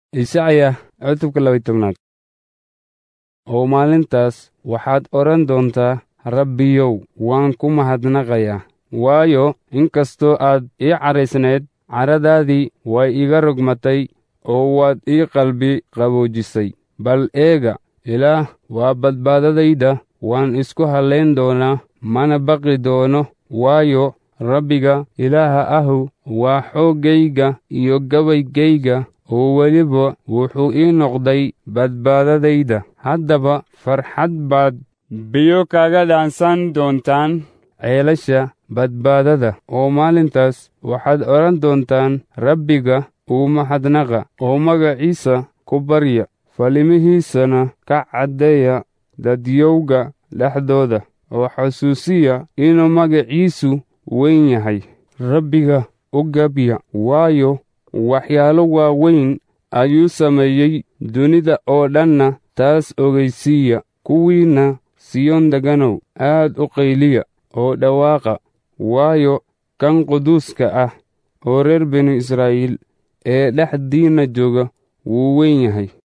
Ishacya cutubka laba tobnaad oo maalintaas waxaad odhan doontaa rabbiyow waan ku mahadnaqayaa waayo inkastoo aad ii caraysnayd caradaadii way iga rogmatay oo waad ii qalbi qaboojisay bal eega ilaah waa badbaadadayda waan isku hallayn doonaa mana baqi doono waayo rabbiga ilaaha ahu waa xooggayga iyo gabaygayga oo weliba wuxuu ii noqday badbaadadayda haddaba farxad baad biyo kaga dhaansan doontaan ceelasha badbaadada oo maalintaas waxaad odhan doontaan rabbiga uu mahadnaqa oo magaciisa ku barya falimihiisana ka caddeeya dadyowga dhexdooda oo xasuusiya inuu magaciisu weyn yahay rabbiga u gabya waayo waxyaalo waaweyn ayuu sameeyey dunida oo dhanna taas ogaysiiya kuwiinna siyoon deganow aad u qayliya oo dhawaaqa waayo kan quduuska ah oo reer binu israa'iil ee dhexdiinna jooga wuu weyn yahay